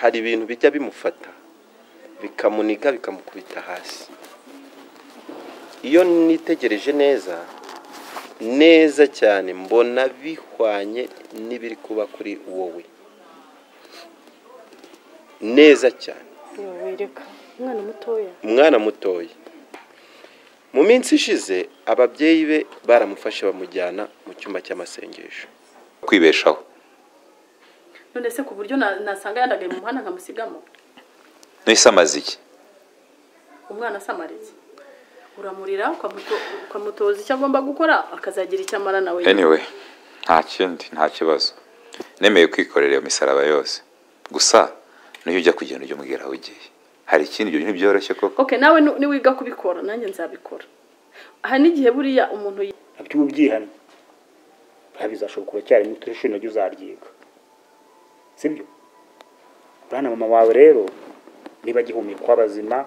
hari ibintu bijya bimufata bikamuniga bikamukubita hasi iyo nitegereje neza neza cyane mbona bihwanye n'ibiri kuba kuri wowe neza cyane wereka umwana mutoya umwana mutoya mu minsi ishize ababyeyi be baramufashe bamujyana mu cyumba cy'amasengesho kwibeshaho none se ku buryo na- nasanga yandagaye mu muhanda nkamusigamo nahise amaze iki umwana asamaritse uramurira ukamuto- ukamutoza icyo agomba gukora akazagira icyo amara nawe anyway nta kindi nta kibazo nemeye kwikorera iyo misaraba yose gusa niyo ujya kugenda ujya umbwira aho ugiye hari ikindi ibyo ntibyoroshye koko okay nawe nu- niwiga kubikora nanjye nzabikora aha n'igihe buriya umuntu yi- nabyo uba ubyihannye nta bizashoboka uracyari muto ishuri naryo uzaryiga sibyo urana mama wawe rero niba agihumekwa abazima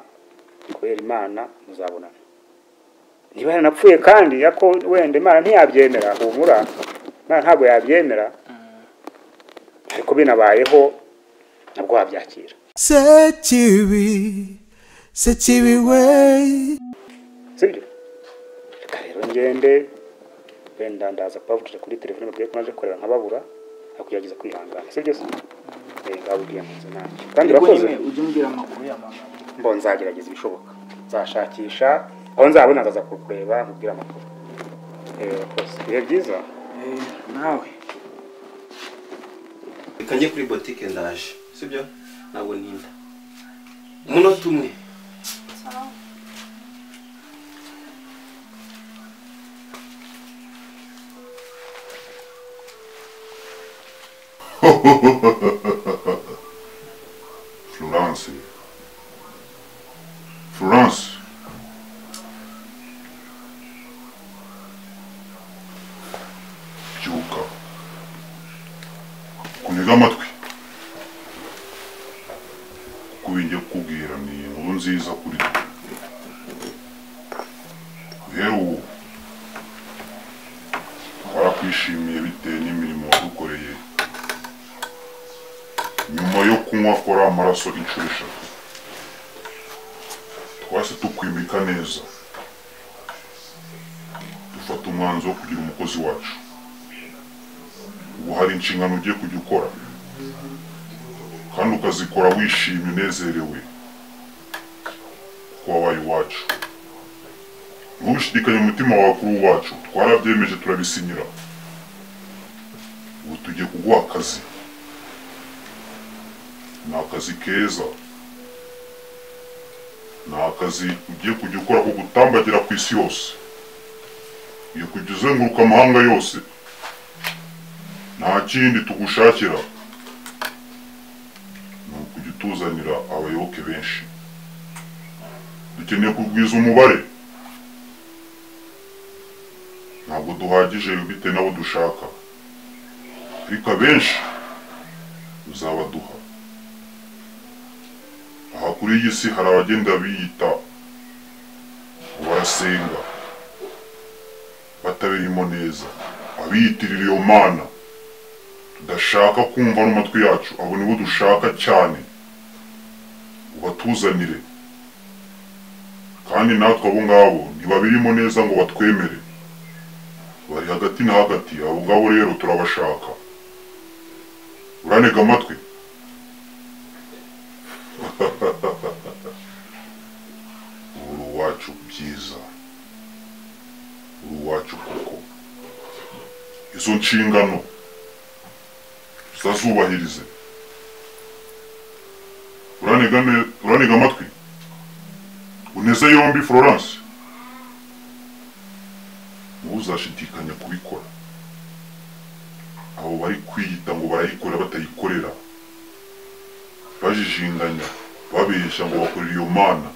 kubera imana muzabonana niba yaranapfuye kandi yako wenda imana ntiyabyemera humura imana ntabwo yabyemera ariko binabayeho nabwo wabyakira Sekibi, sekibi we. sibyo reka rero ngende wenda ndaza kubavugije kuri telefone babwiye ko naje korera nkababura akugerageza kwihangana sibyo se Eh, ngabubwiye nkunze nanjye kandi ariko urakoze nyine ujya umbwira amakuru ya mama mbo nzagerageza ibishoboka nzashakisha aho nzabona ndaza kukureba nkubwire amakuru Eh, urakoze ibihe byiza Eh, nawe reka njye kuri botike ndaje sibyo ntabwo ntinda umunota umwe Florence. Florence. Byuka. Kunyega amatwi. Kuba njya kukubwira ni inkuru nziza kuri twe. Rero ubu twarakwishimiye bitewe n'imirimo wadukoreye nyuma yo kunywa kora amaraso inshuro eshatu twahise tukwimika neza dufata umwanzuro wo kugira umukozi wacu ubu hari inshingano ugiye kujya ukora kandi ukazikora wishimye unezerewe kuko wabaye uwacu ntubishidikanye umutima wawe kuri uwacu twarabyemeje turabisinyira ubu tugiye kuguha akazi ni akazi keza ni akazi ugiye kujya ukora ko gutambagira ku isi yose ugiye kujya uzenguruka amahanga yose nta kindi tugushakira ni ukujya utuzanira abayoboke benshi dukeneye kugwiza umubare ntabwo duhagije bitewe n'abo dushaka ariko abenshi uzabaduha aha kuri iyi si hari abagenda biyita ngo barasenga batabirimo neza abiyitirira iyo mana tudashaka kumva n'amatwi yacu abo nibo dushaka cyane ubatuzanire kandi natwe abo ngabo ntibabirimo neza ngo batwemere bari hagati na hagati abo ngabo rero turabashaka uranega amatwi uri uwacu byiza uri uwacu koko izo nshingano uzazubahirize uranega ne- uranega amatwi uneze yombi florence ntuzashidikanya kubikora abo bari kwiyita ngo barayikorera batayikorera bajijinganya babeshya ngo bakorera iyo mana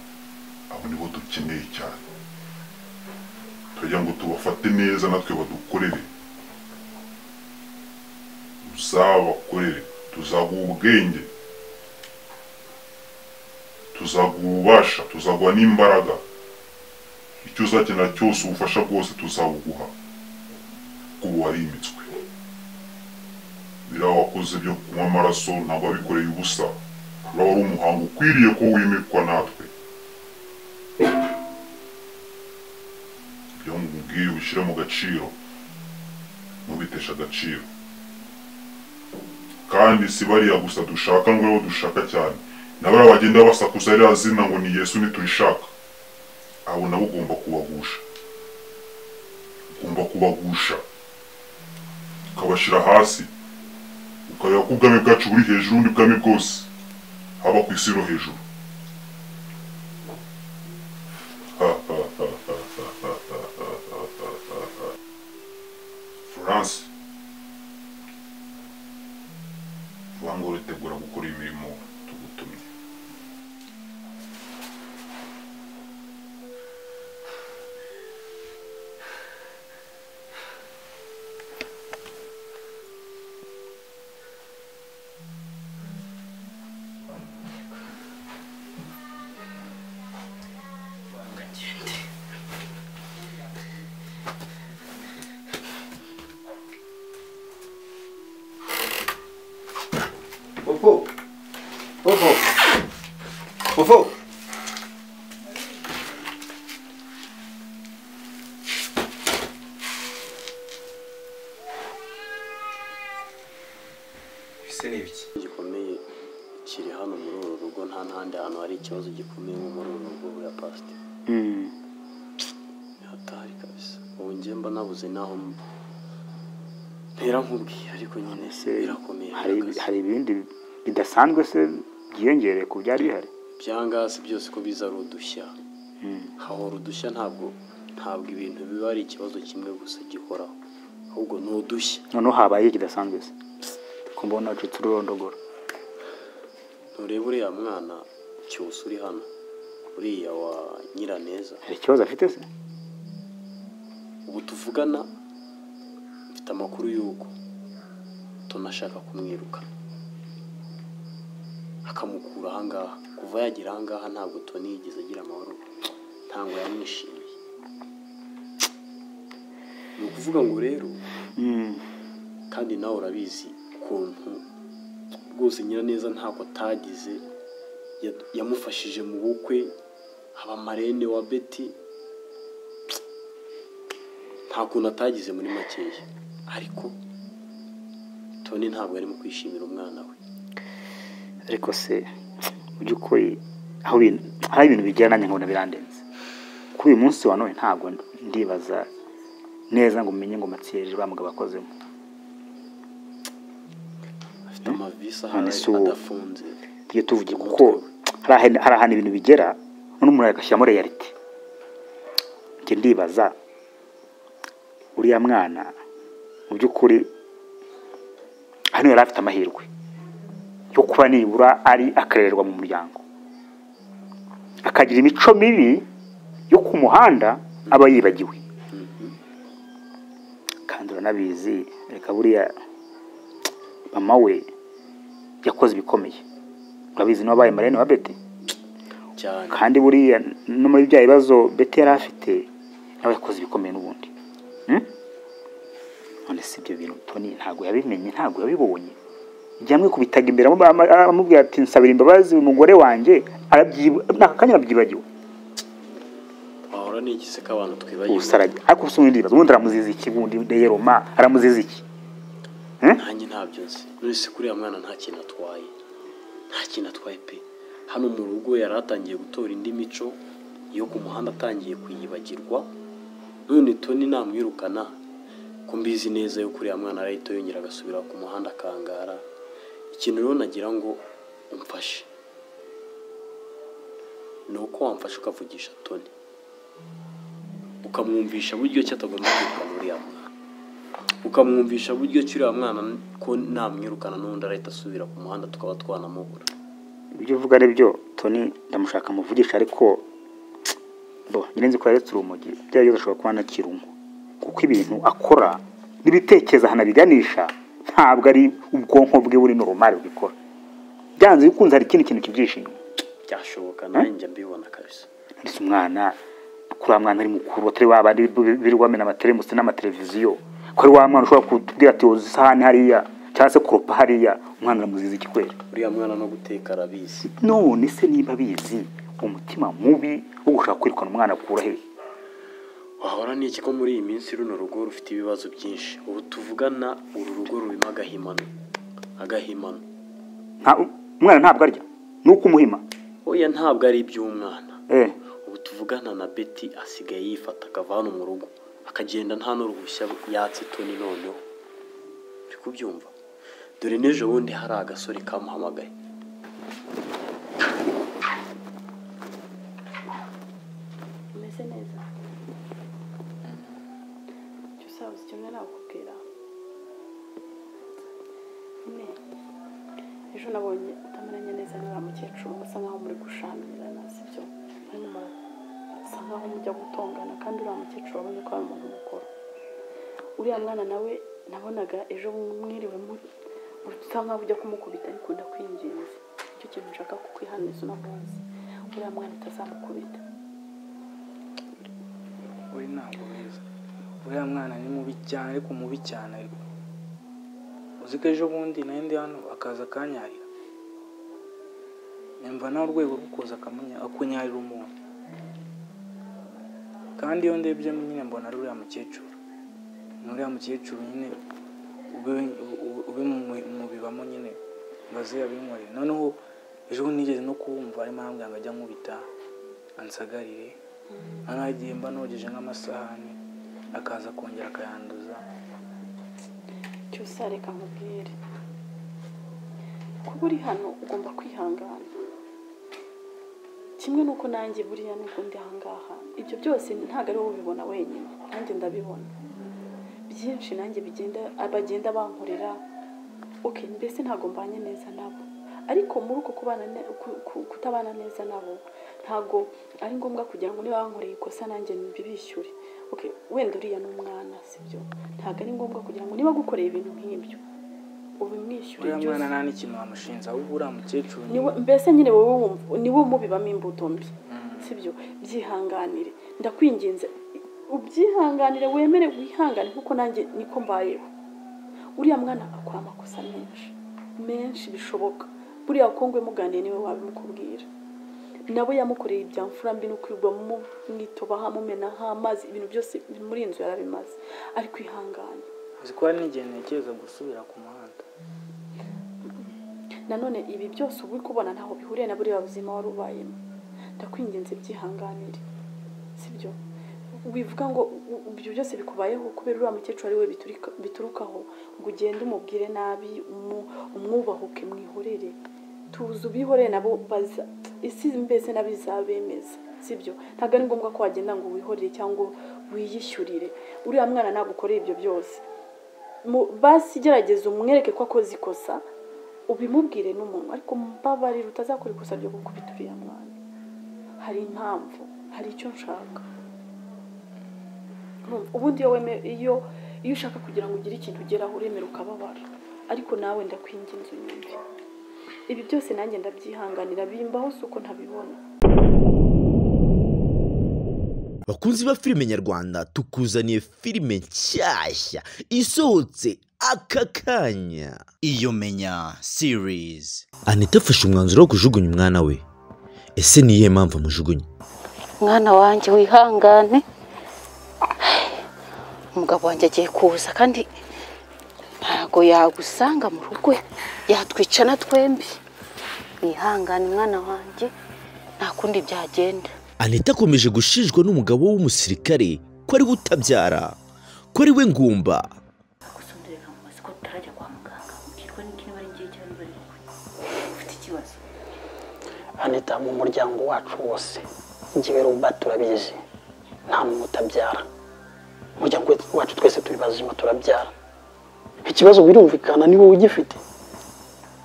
abo nibo dukeneye cyane turagira ngo tubafate neza natwe badukorere uzabakorere tuzaguha ubwenge tuzaguha ububasha tuzaguha n'imbaraga icyo uzakenera cyose ubufasha bwose tuzabuguha kuko ubu warimitswe biriya wakoze byo kunywa amaraso ntabwo wabikoreye ubusa uraba ari umuhango ukwiriye ko wimikwa natwe ibyo nkubwiye ubishyire mu gaciro ntubiteshe agaciro kandi si bariya gusa dushaka ngo aribo dushaka cyane na bariya bagenda basakuza ririya zina ngo ni yesu ntiturishaka abo nabo ugomba kubagusha ugomba kubagusha ukabashyira hasi ukareba ko ubwami bwacu buri hejuru y'ubundi bwami bwose haba ku isi no hejuru florence vuga ngo uritegura gukora imirimo tugutumye Popo. Popo. Popo. Ese ni ibiki? gikomeye kiri hano muri uru rugo nta n'ahandi hantu hari ikibazo gikomeye nko muri uru rugo buriya pasite ni hatari kabisa ubu njye mba nabuze n'aho mba ntera nkubwiye ariko nyine Se, birakomeye hari birakaze. hari ibindi bidasanzwe se byiyongereye ku byari bihari byangasi byose ko biza ari udushya hahora udushya ntabwo ntabwo ibintu biba ari ikibazo kimwe gusa gihoraho ahubwo ni udushya noneho habaye ikidasanzwe se ko mbona wacitse ururondogoro nturebe uriya mwana cyose uri hano uriya wa nyiraneza hari ikibazo afite se ubu tuvugana mfite amakuru y'uko tunashaka kumwiruka akamukura ahangaha kuva yagera ahangaha ntabwo toni yigeze agira amahoro ntabwo yamwishimiye ni ukuvuga ngo rero kandi nawe urabizi ukuntu rwose nyiraneza ntabwo atagize ya- yamufashije mu bukwe haba marene wa beti nta kuntu atagize muri makeya ariko toni ntabwo yarimo kwishimira umwana we ariko se mu by'ukuri aho ibintu hari ibintu bigera nanjye nkabona birandenze kuri uyu munsi wa none ntabwo ndibaza neza ngo menye ngo matsiyeri bamugabo akozemo afite amavisi None ahari se ubu- adafunze tujye tuvuge kuko hari ahantu- hari ahantu ibintu bigera none umuntu agashyiramo reyalite njye ndibaza uriya mwana mu by'ukuri hano yari afite amahirwe yo kuba nibura ari akarererwa mu muryango akagira imico mibi yo ku muhanda aba yibagiwe kandi uranabizi reka buriya mama we yakoze ibikomeye urabizi n'uwabaye marene wa beti cyane kandi buriya no muri bya bibazo beti yari afite nawe yakoze ibikomeye n'ubundi Hmm? none si ibyo bintu toni ntabwo yabimenye ntabwo yabibonye igihe amwikubitaga imbere amu- ama- amubwira ati nsabira imbabazi uyu mugore wanjye arabyiba- n'aka kanya arabyibagiwe wahora n'igise ko abantu twibagiwe ubusa arajya ariko ubusa ubundi ibibazo ubundi aramuziza iki ubundi deyeroma aramuziza iki nanjye ntabyo nzi nonese kuri uriya mwana nta kintu atwaye nta kintu atwaye pe hano mu rugo yari atangiye gutora indi mico yo ku muhanda atangiye kuyibagirwa none toni namwirukana ko mbizi neza yo kuri uriya mwana arahita yongera agasubira ku muhanda akangara ikintu rero nagira ngo umfashe ni uko wamfashe ukavugisha toni ukamwumvisha buryo ki atagomba kwirukana uriya mwana ukamwumvisha buryo ki uriya mwana ko namwirukana n'ubundi arahita asubira ku muhanda tukaba twanamubura ibyo uvuga ari byo toni ndamushaka muvugisha ariko bo nyirinzi ko yaretse urumogi byaba byose ashobora kuba anakirungu kuko ibintu akora n'ibitekerezo ahanabiganisha ntabwo ari ubwonko bwe buri normal bwikora byanze bikunze hari ikindi kintu kibyishimo byashoboka nanjye mbibona kabisa ndetse umwana kuri wa mwana ari mukuru batari wa bandi birirwa bamena amateremusi n'amateleviziyo ko ari wa mwana ushobora kutubwira ati woza isahani hariya cyangwa se kuropa hariya umwana aramuziza iki kwera uriya mwana no guteka arabizi none se niba abizi umutima mubi wo gushaka kwirukana umwana akura he wahora n'iki ko muri iyi minsi runo rugo rufite ibibazo byinshi ubu tuvugana uru rugo rurimo agahimano agahimano Nta- umwana ntabwo arya ni uko umuhima oya ntabwo ari iby'umwana eh ubu tuvugana na beti asigaye yifata akava hano mu rugo akagenda nta n'uruhushya yatse toni noneho uri kubyumva dore n'ejo bundi hari agasore kamuhamagaye umeze neza icyo usabuze kimwe nakubwira nyine ejo nabonye utameranye neza n'uriya mukecuru musa nkaho muri gushamirana sibyo arimo musa nkaho mujya gutongana kandi uriya mukecuru wabonye ko ari umuntu mukuru uriya mwana nawe nabonaga ejo mwiriwe muri usa nkaho ujya kumukubita ariko ndakwinginze icyo kintu nshaka kukwihaniza uno munsi uriya mwana utazamukubita we ntabwo mwiza uriya mwana ni mubi cyane ariko mubi cyane ariko uzi ko ejo bundi nayo ndi hano akaza akanyarira nyumva nawe urwego rwo kuza akamunya- akunyarira umuntu kandi iyo ndebye nyine mbona ari uriya mukecuru ni uriya mukecuru nyine ube- u- ube mu- mu bibamo nyine mbaze yabinkoreye noneho ejo bundi nigeze no kubumva arimo arambwira ngo ajya ankubita ansagarire noneho igihe mba nogeje nk'amasahani akaza kongera akayanduza cyose reka nkubwire kuba uri hano ugomba kwihangana kimwe n'uko nanjye buriya n'uko ndi ahangaha ibyo byose ntabwo ari wowe ubibona wenyine nanjye ndabibona byinshi nanjye bigenda bagenda bankorera ok mbese ntabwo mbanye neza nabo ariko muri uko kubana ne- ku- ku- kutabana neza nabo ntabwo ari ngombwa kugira ngo niba bankoreye ikosa nanjye mbibishyure ok wenda uriya ni umwana sibyo ntabwo ari ngombwa kugira ngo niba gukoreye ibintu nk'ibyo ubimwishyure uriya byose mwana nta n'ikintu wamushinja ahubwo uriya mukecuru Ni we- mbese nyine wowe wumva ni wowe umubibamo imbuto mbi sibyo byihanganire ndakwinginze ubyihanganire wemere wihangane kuko nanjye niko mbayeho uriya mwana akora amakosa menshi menshi bishoboka buriya kongwe muganiye niwe wabimukubwira nabo yamukoreye ibya mfura mbi no kwigwa mu mwitobaha mumenaho amazi ibintu byose muri iyi nzu yarabimaze ariko ihangane uzi ko hari n'igihe ntekereza gusubira ku muhanda nanone ibi byose uba uri kubona ntaho bihuriye na buriya buzima wari ubayemo ndakwinginze byihanganire sibyo wivuga ngo u- ibyo byose bikubayeho kubera uriya mukecuru ari we biturika- biturukaho ngo ugende umubwire nabi umu- umwubahuke mwihorere tuzi ubihoreye nabo baza isi mbese nabo izabemeza sibyo ntabwo ari ngombwa ko wagenda ngo wihorere cyangwa wiyishyurire uriya mwana nagukoreye ibyo byose mu- basi gerageza umwereke ko akoze ikosa ubimubwire n'umuntu ariko mbabarira utazakora ikosa ryo gukubita uriya mwana hari impamvu hari icyo nshaka Urumva, ubundi iyo weme- iyo iyo ushaka kugira ngo ugire ikintu ugeraho uremera ukababara ariko nawe ndakwinginze unyumve ibi byose nanjye ndabyihanganira bimbaho si uko ntabibona bakunzi ba filime nyarwanda tukuzaniye filime nshyashya isohotse aka kanya iyo menya series anita afashe umwanzuro wo kujugunya umwana we ese ni iyihe mpamvu amujugunya mwana wanjye wihangane umugabo wanjye agiye kuza kandi ntabwo yagusanga mu rugo yatwicana twembi wihangane mwana wanjye nta kundi byagenda anita akomeje gushinjwa n'umugabo w'umusirikare ko ari we utabyara ko ari we ngumba gusonderera mu mazi ko tutarajya kwa muganga mbwirwa n'iki niba ari igihe cyane niba ari ufite ikibazo anita mu muryango wacu wose njyewe ruba turabizi nta muntu utabyara umuryango wacu twese turi bazima turabyara ikibazo birumvikana ni wowe ugifite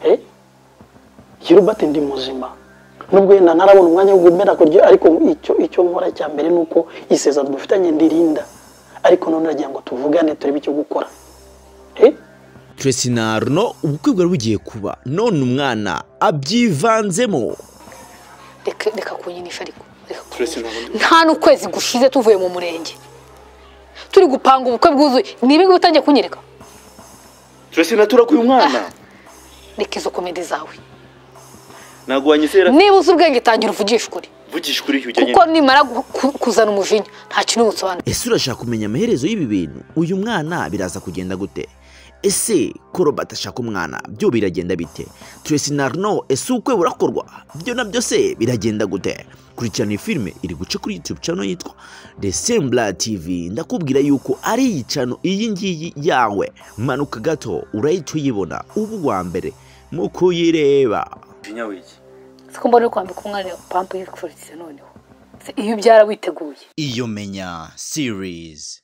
Eh? iyo rubate ndi muzima nubwo yenda ntarabona umwanya wo gumera kurya ariko icyo icyo nkora cya mbere ni uko isezerano dufitanye ndirinda ariko none uragira ngo tuvugane turebe icyo gukora Eh? tracy na arno ubukwe bwari bugiye kuba none umwana abyivanzemo reka reka kunyinisha ariko reka kunyinisha. nta n'ukwezi gushize tuvuye mu murenge turi gupanga ubukwe bwuzuye niba ngibi utangiye kunyereka turese naturakuye umwana reka izo komedi zawe ntabwo wanyizera niba uzi ubwenge tangira uvugishe ukuri vugisha ukuri ujyanye kuko nimara gu- ku- kuzana umujinya nta kintu busobanura ese urashaka kumenya amaherezo y'ibi bintu uyu mwana biraza kugenda gute ese ko robert ashaka umwana byo biragenda bite turesi na arno ese ubukwe burakorwa byo nabyo se biragenda gute kurikirana iyi filime iri guca kuri youtube channel yitwa resembla tv ndakubwira yuko ari iyi cano iyi ngiyi yawe manuka gato urahita uyibona uba uwa mbere mu kuyireba umujinya w'iki siko mbona uri kwambika umwana pampu yifuriza noneho Se iyo ubyara witeguye iyo menya series